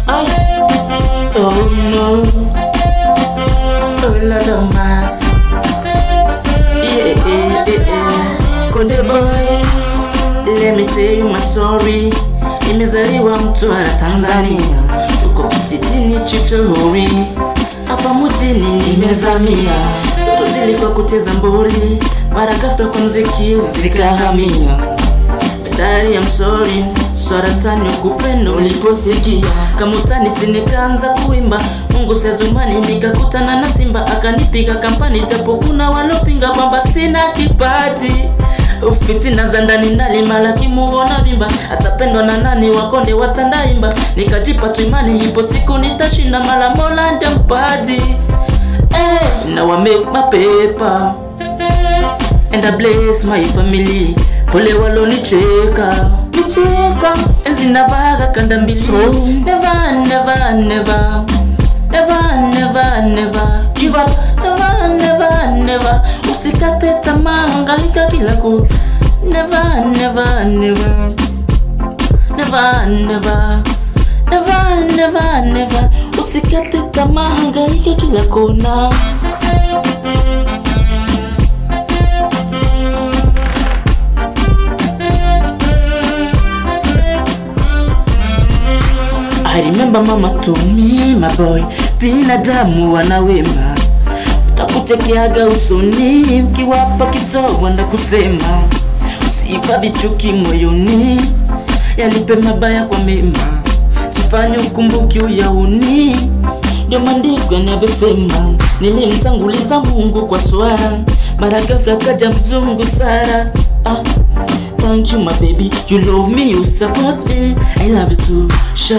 Ay. Oh no. Oh Lord of mercy. Yeah, yeah, yeah, yeah. Konde boy, let me tell you my story. Nimezaliwa Mtwara, Tanzania, tuko kijijini Chitohori, hapa mjini nimezamia. Ndoto zilikuwa kucheza mboli, mara ghafla kwa mziki zikahamia. Badari ya msori saratani kupendo uliposikia kama utani sinikaanza kuimba Mungu sezumani nikakutana na Simba akanipiga kampani japo kuna walopinga kwamba sina kipaji fitina za ndani nalimala kimuona vimba atapendwa na nani wakonde watandaimba nikajipa tu imani ipo siku nitashinda mala mola ndio mpaji eh, now I make my paper and I bless my family. Pole walonicheka nicheka enzi navaga kanda mbili never never never never never never give up never never never usikate tamaa hangaika kila ku never never never never never never never never usikate tamaa hangaika kila kona I remember mama told me my boy, binadamu wana wema, takutekeaga usoni ukiwapa kisogo na kusema usihifadhi chuki moyoni, yalipe mabaya kwa mema, sifanye ukumbuki uyauni. Ndio maandiko yanavyosema, nilimtanguliza Mungu kwa swala, mara ghafla kaja mzungu Sara. Ah, thank you my baby, you love me, you support me, I love you too. Sha-